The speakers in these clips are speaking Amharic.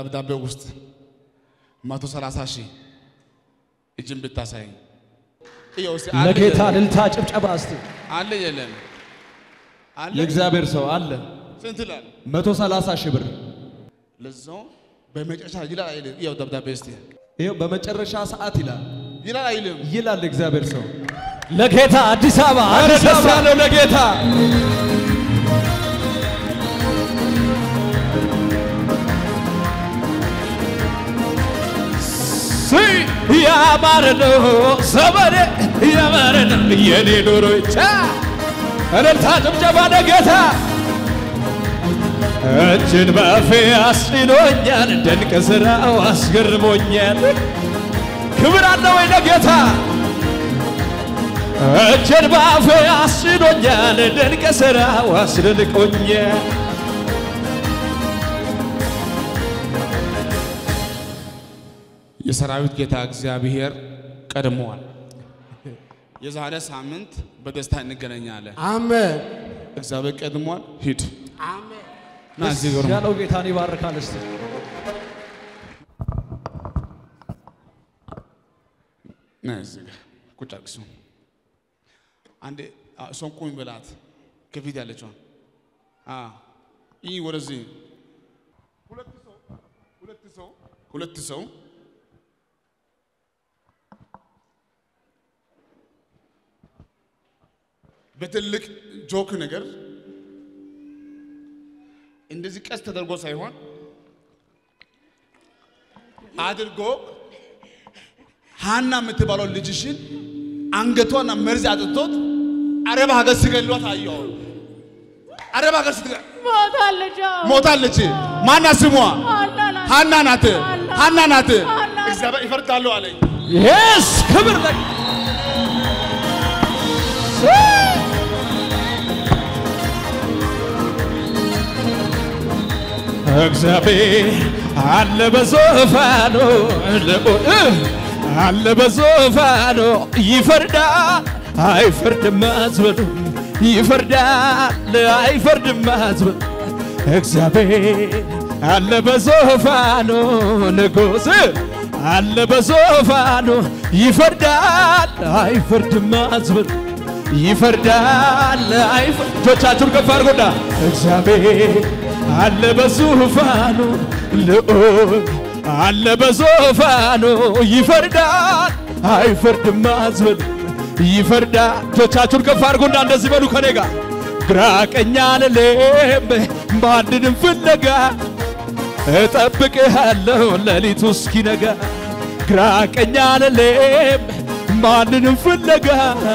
ደብዳቤ ውስጥ መቶ ሰላሳ ሺህ እጅን ብታሳይ ይኸው እስኪ አለ ለጌታ የለም? ልልታ ጭብጨባ እስቲ አለ የለም አለ የእግዚአብሔር ሰው አለ ስንት ይላል? መቶ ሰላሳ ሺህ ብር ለዛው በመጨረሻ ይላል አይልም? ይኸው ደብዳቤ እስቲ ይኸው በመጨረሻ ሰዓት ይላል ይላል አይልም? ይላል የእግዚአብሔር ሰው ለጌታ አዲስ አበባ ኧረ አዲስ ደስ አበባ ያለው ለጌታ ያማረ ነው ዘመኔ ያማረ ነው የኔ ኑሮ ብቻ እልልታ ጭብጨባ ለጌታ እጅን በፌ አስጭኖኛል ድንቅ ስራው አስገርሞኛል ክብር አለ ወይ ለጌታ እጅን በፌ አስጭኖኛል ድንቅ ስራው አስደንቆኛል የሰራዊት ጌታ እግዚአብሔር ቀድመዋል። የዛሬ ሳምንት በደስታ እንገናኛለን። አሜን እግዚአብሔር ቀድሟል። ሂድ አሜን ና እዚህ ግርማ ያለው ጌታን ይባርካል እስቲ ና እዚህ ጋር ቁጭ አድርግ እሱን። አንዴ አ፣ እሷን ቁሚ በላት ከፊት ያለችዋን አ፣ ይህ ወደዚህ ሁለት ሰው ሁለት ሰው ሁለት ሰው በትልቅ ጆክ ነገር እንደዚህ ቀስ ተደርጎ ሳይሆን አድርጎ ሃና የምትባለው ልጅሽን አንገቷና መርዝ አጥቶት አረብ ሀገር ሲገሏት አየሁ። አረብ ሀገር ስትገ ሞታለች። አዎ። ሞታለች። ማና ስሟ ሀና ናት። ሃና ናት። ሃና። ሃና ናት። ሃና ናት። እግዚአብሔር ይፈርዳሉ አለኝ። የስ ክብር ለ እግዚአብሔር አለ በዙፋኑ ልዑል አለ በዙፋኑ ይፈርዳል አይፈርድም አትበሉ ይፈርዳል አይፈርድም አትበሉ እግዚአብሔር አለ በዙፋኑ ንጉሥ አለ በዙፋኑ ይፈርዳል አይፈርድም አትበሉ ይፈርዳል አይፈ- እጆቻችሁን ከፍ አድርጉና እግዚአብሔር አለ በዙፋኑ ልዑል አለ በዙፋኑ ይፈርዳል አይፈርድም አትበሉ ይፈርዳል እጆቻችሁን ከፍ አድርጉና እንደዚህ በሉ ከኔ ጋር ግራ ቀኝ አልልም ማንንም ፍለጋ እጠብቅሃለሁ ሌሊቱ እስኪነጋ ግራ ቀኝ አልልም ማንንም ፍለጋ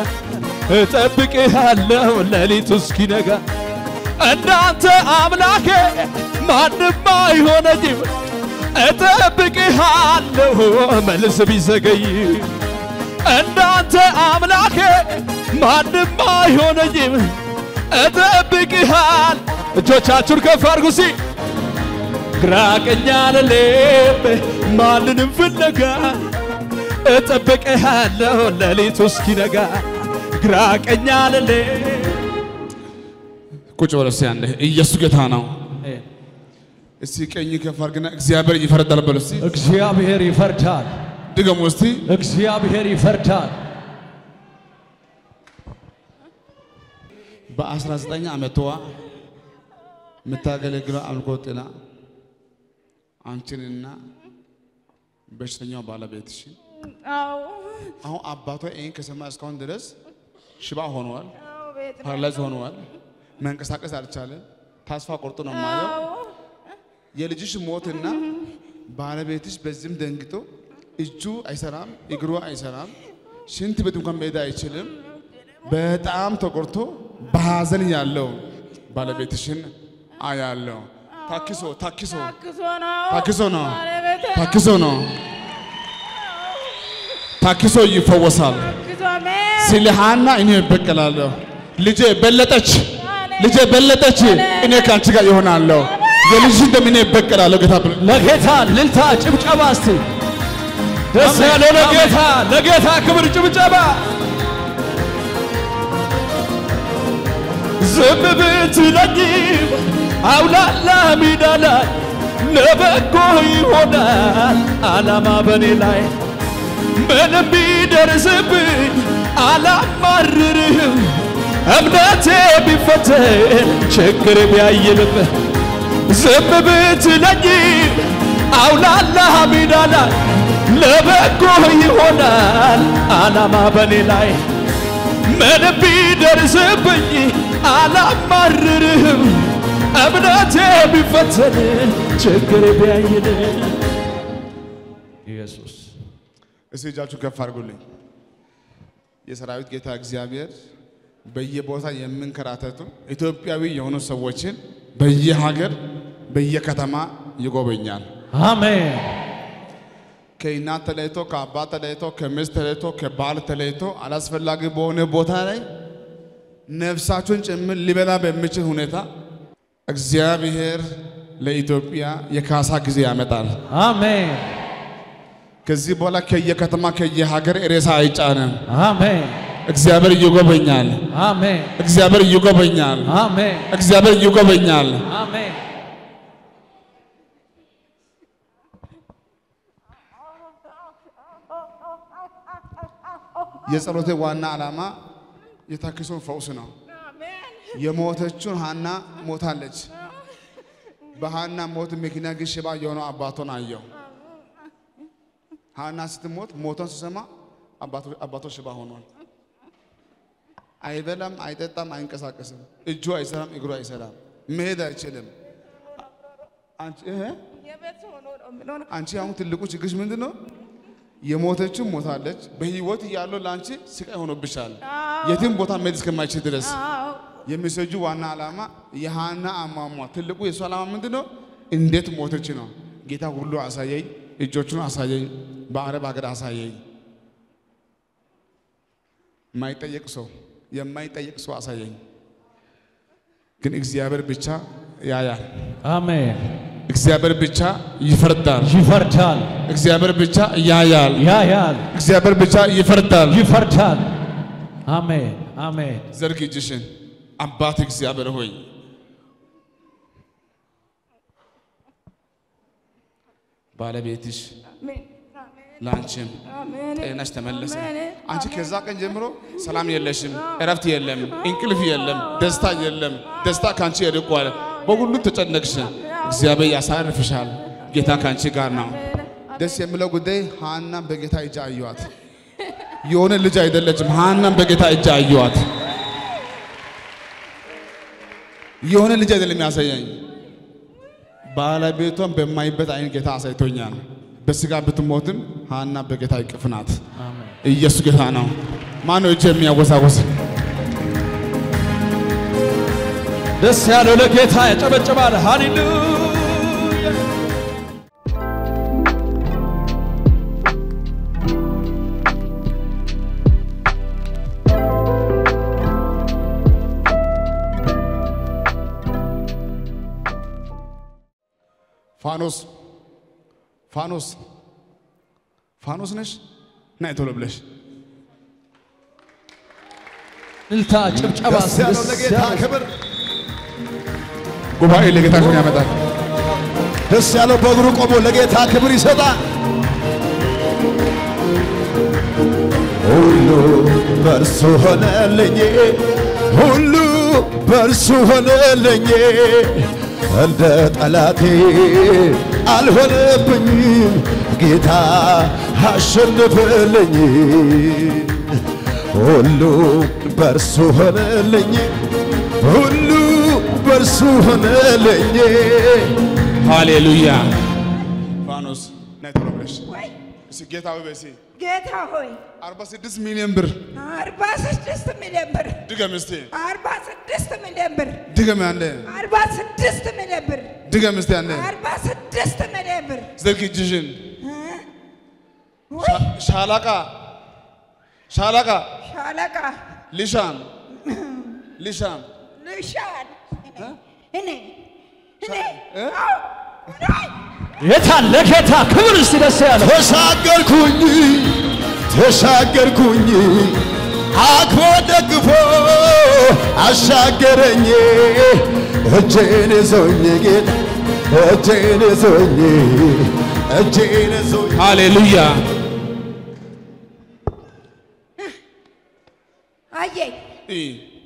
እጠብቅሃለሁ ሌሊቱ እስኪነጋ እንዳንተ አምላኬ ማንም አይሆነኝም እጠብቅሃለሁ መልስ ቢዘገይ እንዳንተ አምላኬ ማንም አይሆነኝም እጠብቅሃል እጆቻችሁን ከፍ አድርጉ ሲ ግራ ቀኝ አልልም ማንንም ፍለጋ እጠብቅሃለሁ ሌሊቱ እስኪነጋ ግራ ቀኝ አልልም ቁጭ በለው እስኪ አንዴ። ኢየሱስ ጌታ ነው። እስቲ ቀኝ ከፍ አድርግና እግዚአብሔር ይፈርዳል በለው እስቲ። እግዚአብሔር ይፈርዳል ድገሙ እስቲ። እግዚአብሔር ይፈርዳል በ19 ዓመቷ የምታገለግለው አምልኮ ጥላ አንቺንና በሽተኛው ባለቤትሽን አዎ። አሁን አባቷ ይህን ከሰማ እስካሁን ድረስ ሽባ ሆነዋል፣ አዎ፣ ቤት ነው። ፓራላይዝ ሆነዋል፣ መንቀሳቀስ አልቻለም። ተስፋ ቆርጦ ነው የማየው። አዎ። የልጅሽ ሞትና ባለቤትሽ በዚህም ደንግጦ እጁ አይሰራም፣ እግሩ አይሰራም፣ ሽንት ቤት እንኳን መሄድ አይችልም። በጣም ተቆርቶ በሐዘን ያለው ባለቤትሽን አያለው። ታኪሶ ታኪሶ ታክሶ ነው። ታክሶ ነው ባለቤቴ ነው። ታኪሶ ነው ታኪሶ ይፈወሳል። ታክሶ አሜን። ስለ ሃና እኔ እበቀላለሁ። ልጄ በለጠች፣ ልጄ በለጠች፣ እኔ ከአንቺ ጋር ይሆናለሁ። የልጅሽን ደም እኔ እበቀላለሁ። ጌታ ብሎ ለጌታ ልልታ ጭብጨባ እስቲ ደስ ያለው ለጌታ ለጌታ ክብር ጭብጨባ ዝም ብትለኝም አውላላ ሜዳ ላይ ለበጎ ይሆናል አላማ በኔ ላይ ምንም ቢደርስብኝ አላማርርህም እምነቴ ቢፈተን ችግር ቢያይልም ዝም ብትለኝ አውላላ ሜዳ ላይ ለበጎ ይሆናል አላማ በኔ ላይ ምንም ቢደርስብኝ አላማርርህም እምነቴ ቢፈተን ችግር ቢያይል ኢየሱስ እስቲ እጃችሁ ከፍ አድርጉልኝ። የሰራዊት ጌታ እግዚአብሔር በየቦታ የምንከራተቱ ኢትዮጵያዊ የሆኑ ሰዎችን በየሀገር በየከተማ ይጎበኛል። አሜን ከእናት ተለይቶ ከአባት ተለይቶ ከሚስት ተለይቶ ከባል ተለይቶ አላስፈላጊ በሆነ ቦታ ላይ ነፍሳችሁን ጭምር ሊበላ በሚችል ሁኔታ እግዚአብሔር ለኢትዮጵያ የካሳ ጊዜ ያመጣል። አሜን ከዚህ በኋላ ከየከተማ ከየሀገር ሬሳ አይጫንም። አሜን እግዚአብሔር ይጎበኛል። አሜን እግዚአብሔር ይጎበኛል። አሜን እግዚአብሔር ይጎበኛል። አሜን የጸሎቴ ዋና ዓላማ የታክሶን ፈውስ ነው። የሞተችውን ሀና ሞታለች። በሀና ሞት ምክንያት ግን ሽባ የሆነው አባቶን አየው። ሀና ስትሞት ሞቷን ሲሰማ አባቶ ሽባ ሆኗል። አይበላም፣ አይጠጣም፣ አይንቀሳቀስም። እጁ አይሰራም፣ እግሩ አይሰራም፣ መሄድ አይችልም። አንቺ እህ የቤት ሆኖ ነው የምኖረው። አንቺ አሁን ትልቁ ችግርሽ ምንድን ነው? የሞተችው ሞታለች። በህይወት እያለው ለአንቺ ስቃይ ሆኖብሻል። የትም ቦታ መሄድ እስከማይችል ድረስ አዎ የሚሰጁ ዋና ዓላማ የሃና አሟሟ ትልቁ የእሱ ዓላማ ምንድን ነው? እንዴት ሞተች ነው። ጌታ ሁሉ አሳየኝ፣ እጆቹን አሳየኝ፣ በአረብ ሀገር አሳየኝ። የማይጠየቅ ሰው የማይጠየቅ ሰው አሳየኝ። ግን እግዚአብሔር ብቻ ያያል። አሜን እግዚአብሔር ብቻ ይፈርዳል። ይፈርዳል እግዚአብሔር ብቻ ያያል። ያያል እግዚአብሔር ብቻ ይፈርዳል። ይፈርዳል አሜን አሜን ዘርግ እጅሽን። አባት እግዚአብሔር ሆይ ባለቤትሽ አሜን አሜን ለአንቺም አሜን ጤናሽ ተመለሰ። አሜን። አንቺ ከዛ ቀን ጀምሮ ሰላም የለሽም፣ እረፍት የለም፣ እንቅልፍ የለም፣ ደስታ የለም። ደስታ ከአንቺ ይርቋል። በሁሉ ተጨነቅሽ። እግዚአብሔር ያሳርፍሻል። ጌታ ከአንቺ ጋር ነው። ደስ የሚለው ጉዳይ ሀናን በጌታ እጅ አየዋት። የሆነ ልጅ አይደለችም። ሀናን በጌታ እጅ አየዋት። የሆነ ልጅ አይደለም ያሳየኝ፣ ባለቤቷን በማይበት አይን ጌታ አሳይቶኛል። በስጋ ብትሞትም ሀና በጌታ እቅፍ ናት። ኢየሱስ ጌታ ነው። ማነው እጅ የሚያወዛወዝ? ደስ ያለው ለጌታ ያጨበጭባል ሃሌሉያ ፋኖስ ፋኖስ ፋኖስ ነሽ? ናይ ቶሎ ብለሽ እልልታ ጭብጨባ ደስ ያለው ለጌታ ክብር፣ ጉባኤ ለጌታ ክብር ያመጣል። ደስ ያለው በእግሩ ቆሞ ለጌታ ክብር ይሰጣል። ሁሉ በእርሱ ሆነልኝ፣ ሁሉ በእርሱ ሆነልኝ። እንደ ጠላቴ አልሆነብኝም፣ ጌታ አሸነፈልኝ። ሁሉ በእርሱ ሆነልኝ፣ ሁሉ በእርሱ ሆነልኝ። ሃሌሉያ። ፋኖስ ናይ ቶሎ ብለሽ ወይ እስኪ ጌታ ሆይ በሲ ጌታ ሆይ 46 ሚሊዮን ብር አርባ ስድስት ሚሊዮን ብር ድገም እስቲ አርባ ስድስት ሚሊዮን ብር ድገም ያለ አርባ ስድስት ሚሊዮን ብር ድገም እስቲ ያለ አርባ ስድስት ሚሊዮን ብር ዘርግ እጅሽን ወይ ሻላቃ ሻላቃ ሻለቃ ሊሻም ሊሻም ልሻን እኔ እኔ እ? አዎ እኔ የታለ ጌታ ክብር እስቲ ደስ ያለው ተሻገርኩኝ ተሻገርኩኝ አክቦ ደግፎ አሻገረኝ እጄን ይዞኝ ጌታ እጄን ይዞኝ እጄን ይዞኝ ሃሌሉያ አየኝ እ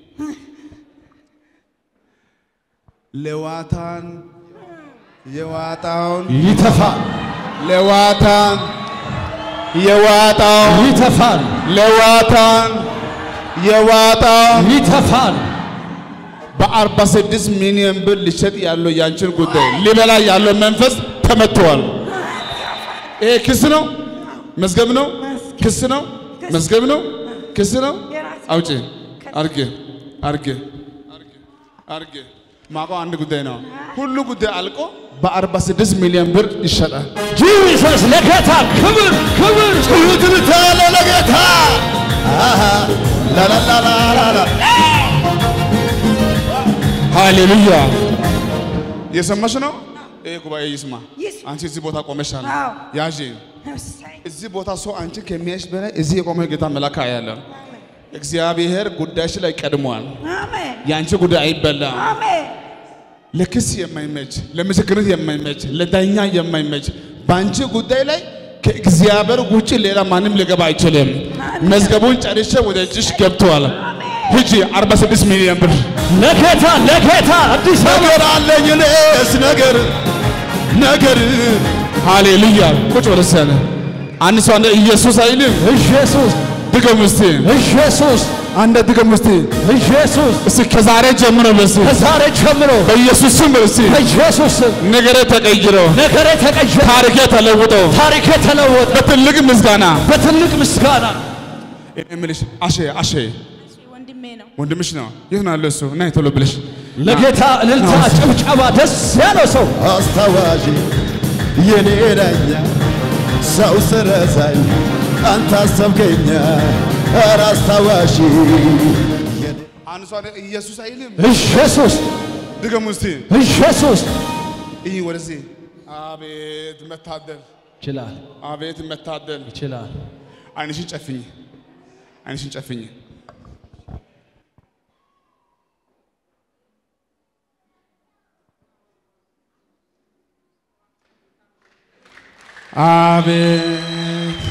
ሌዋታን የዋጣውን ይተፋል ሌዋታን የዋጣውን ይተፋል ሌዋታን የዋጣውን ይተፋል በአርባ ስድስት ሚሊዮን ብር ሊሸጥ ያለው ያንቺን ጉዳይ ሊበላ ያለው መንፈስ ተመትቷል። ይሄ ክስ ነው፣ መዝገብ ነው፣ ክስ ነው፣ መዝገብ ነው፣ ክስ ነው። አውጪ አርጌ አርጌ አርጌ ማቆ አንድ ጉዳይ ነው። ሁሉ ጉዳይ አልቆ በአርባ ስድስት ሚሊዮን ብር ይሸጣል። ጂሰስ ለጌታ ክብር ክብር ትልታለ ለጌታ አሃ ላላላላላ ሃሌሉያ የሰማሽ ነው። ይሄ ጉባኤ ይስማ። ይስማ። አንቺ እዚህ ቦታ ቆመሻል። አዎ። ያዥ እሰይ እዚህ ቦታ ሰው አንቺን ከሚያይሽ በላይ እዚህ የቆመ ጌታ መልአክ ያለ እግዚአብሔር ጉዳይሽ ላይ ቀድሟል። አሜን የአንቺ ጉዳይ አይበላም። አሜን ለክስ የማይመች ለምስክርነት የማይመች ለዳኛ የማይመች በአንቺ ጉዳይ ላይ ከእግዚአብሔር ውጭ ሌላ ማንም ሊገባ አይችልም። መዝገቡን ጨርሼ ወደ እጅሽ ገብተዋል። ሂጂ 46 ሚሊዮን ብር ለጌታ ለጌታ አዲስ አበባ ነገር አለኝ እኔስ ነገር ነገር ሃሌሉያ። ቁጭ ወደ ሰነ አንድ ሰው አንደ ኢየሱስ አይልም። ኢየሱስ ድገም እስቲ ኢየሱስ አንደ ድገም እስቲ ኢየሱስ እስቲ ከዛሬ ጀምሮ በስ ከዛሬ ጀምሮ በኢየሱስ ስም በስ በኢየሱስ ስም ነገሬ ተቀይሮ ነገሬ ተቀየረ፣ ታሪኬ ተለውጦ ታሪኬ ተለወጠ። በትልቅ ምስጋና በትልቅ ምስጋና እኔ የምልሽ አሼ አሼ ወንድሜ ነው ወንድምሽ ነው። የት ነው ያለው እሱ? እና ቶሎ ብለሽ ለጌታ እልልታ፣ ጭብጨባ፣ ደስ ያለው ሰው አስታዋሽ የኔ ዳኛ ሰው ስረሳኝ አንተ አሰብከኛ ኧረ አስታዋሽ አንድ ሰው ኢየሱስ አይልም። ኢየሱስ ድገሙ እስቲ ኢየሱስ ይህ ወደዚህ። አቤት መታደል፣ ይችላል አቤት መታደል። ይችላል። አይንሽን ጨፍኝ፣ አይንሽን ጨፍኝ። አቤት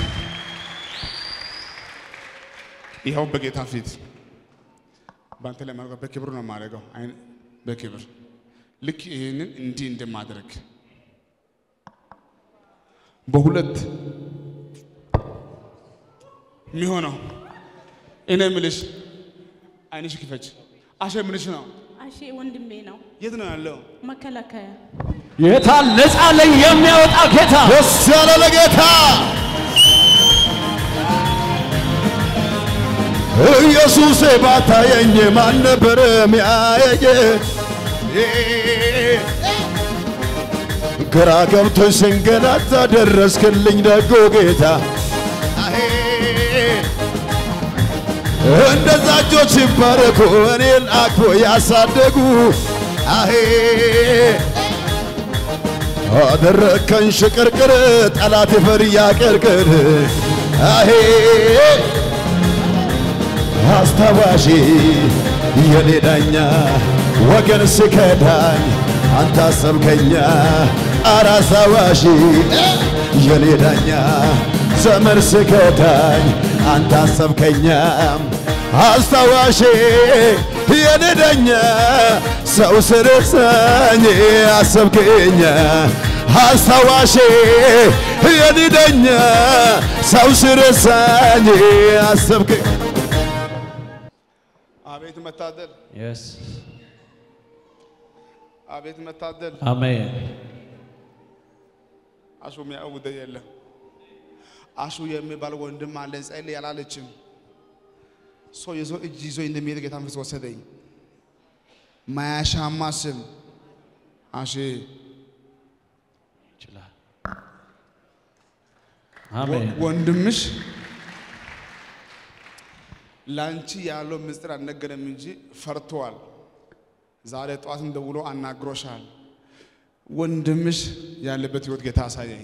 ይኸው በጌታ ፊት በአንተ ላይ ማድረግ በክብር ነው የማደርገው። አይን በክብር ልክ ይህንን እንዲህ እንደማድረግ በሁለት የሚሆነው እኔ የምልሽ አይንሽ ክፈች። አሸ ምንሽ ነው? አሼ ወንድሜ ነው። የት ነው ያለው? መከላከያ ጌታ ነፃ ላይ የሚያወጣ ጌታ ደስ ያለ ለጌታ ኢየሱሴ ባታየኝ ማን ነበር ሚያየኝ? ግራ ገብቶኝ ስንገላታ ደረስክልኝ ደጎ ጌታ እንደዛ እጆች ይባረኩ እኔን አቅፎ ያሳደጉ አሄ አደረከን ሽቅርቅር ጠላት ይፈር ያቀርቅር አሄ አስታዋሺ የኔ ዳኛ ወገን ስከዳኝ አንተ አሰብከኛ ኧረ አስታዋሺ የኔ ዳኛ ዘመን ስከዳኝ አንተ አሰብከኛ አስታዋሺ የኔ ዳኛ ሰው ስርሳኝ አሰብከኛ አስታዋሽ የኔ ዳኛ ሰው ስርሳኝ አሰብክ አቤት መታደል፣ Yes. አቤት መታደል። አሜን። አሹ የሚያውቅ ጉዳይ የለም። አሹ የሚባል ወንድም አለን ጸልይ ያላለችም ሰው የሰው እጅ ይዞ እንደሚሄድ ጌታ መንፈስ ወሰደኝ። ማያሻማ ስም አሼ ይችላል። አሜን። ወንድምሽ ላንቺ ያለው ምስጢር አልነገረም እንጂ ፈርቷል። ዛሬ ጠዋትም ደውሎ አናግሮሻል። ወንድምሽ ያለበት ህይወት ጌታ አሳየኝ።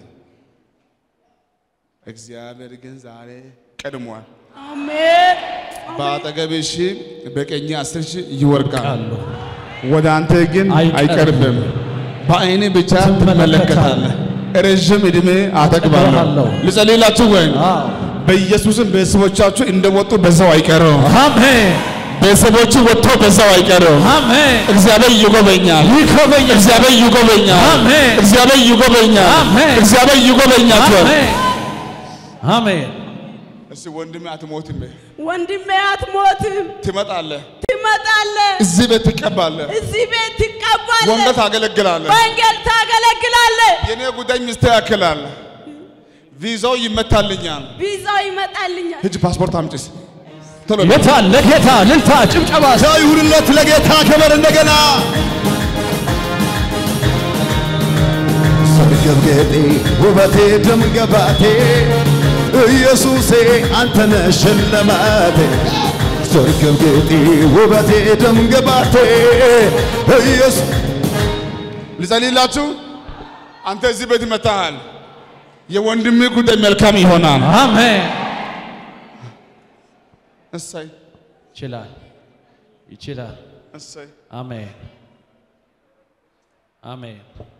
እግዚአብሔር ግን ዛሬ ቀድሟል። አሜን በአጠገብሽ በቀኝ አስር ሺህ ይወርቃል፣ ቃሉ ወደ አንተ ግን አይቀርብም። አይቀርብም። በአይኔ ብቻ ትመለከታለህ። ረዥም ዕድሜ አጠግባለሁ። እጠግባለሁ። ልጸልይላችሁ ወይ? አዎ። በኢየሱስም ቤተሰቦቻችሁ እንደወጡ በዛው አይቀርም። አሜን ቤተሰቦቹ ወጥቶ በዛው አይቀርም። አሜን እግዚአብሔር ይጎበኛል። ይጎበኛል። እግዚአብሔር ይጎበኛል። አሜን። እግዚአብሔር ይጎበኛል። አሜን። እግዚአብሔር ይጎበኛችኋል። አሜን አሜን እስቲ ወንድሜ አትሞትም፣ ወንድሜ አትሞትም፣ ትመጣለህ፣ ትመጣለህ፣ እዚህ ቤት ትቀባለህ፣ እዚህ ቤት ትቀባለህ፣ ወንጌል ታገለግላለህ። ወንጌል ታገለግላለህ። የኔ ጉዳይ ሚስተካከላል። ቪዛው ይመታልኛል። ቪዛው ይመጣልኛል። ሂጅ ፓስፖርት አምጪስ ቶሎ በል። ጌታ ለጌታ ልልታ ጭብጨባ ሰው ይሁንለት ለጌታ ክብር እንደገና ሰርገብገቤ ውበቴ ደምገባቴ ኢየሱሴ አንተነ ሽልማቴ ሰርገብገቤ ውበቴ ደምገባቴ ኢየሱስ ልጸልይላችሁ። አንተ እዚህ ቤት መታሃል። የወንድሜ ጉዳይ መልካም ይሆናል። አሜን እሰይ ይችላል ይችላል እሰይ። አሜን አሜን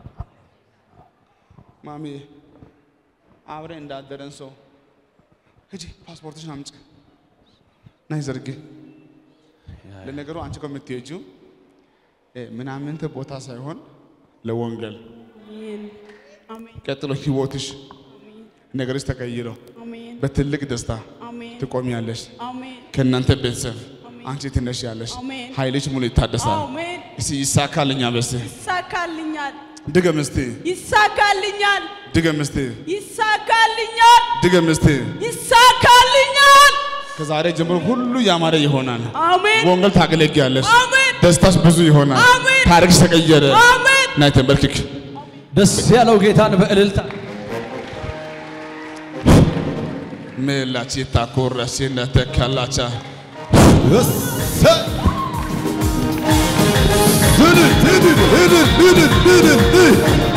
ማሚ አብረ እንዳደረን ሰው ሂጂ ፓስፖርትሽን አምጪ ናይ ዘርጊ። ለነገሩ አንቺ ከምትሄጂው እ ምናምንት ቦታ ሳይሆን ለወንጌል አሜን አሜን ቀጥሎ ህይወትሽ ነገርሽ ተቀይሮ አሜን በትልቅ ደስታ አሜን ትቆሚያለሽ። አሜን ከእናንተ ቤተሰብ አንቺ ትነሻለሽ። አሜን። ኃይልሽ ሙሉ ይታደሳል። አሜን። እስቲ ይሳካልኛል። በስቲ ይሳካልኛል ድገም እስቲ ይሳካልኛል ድገም እስቲ ይሳካልኛል ድገም እስቲ። ይሳካልኛል። ከዛሬ ጀምሮ ሁሉ ያማረ ይሆናል። አሜን ወንጌል ታገለግያለሽ። አሜን ደስታሽ ብዙ ይሆናል። አሜን። ታሪክሽ ተቀየረ። አሜን ናይ ተንበርክክ። ደስ ያለው ጌታን በእልልታ ሜላች ታኮረሽ ነተካላቻ እሰይ! እልል፣ እልል፣ እልል፣ እልል፣ እልል፣ እልል።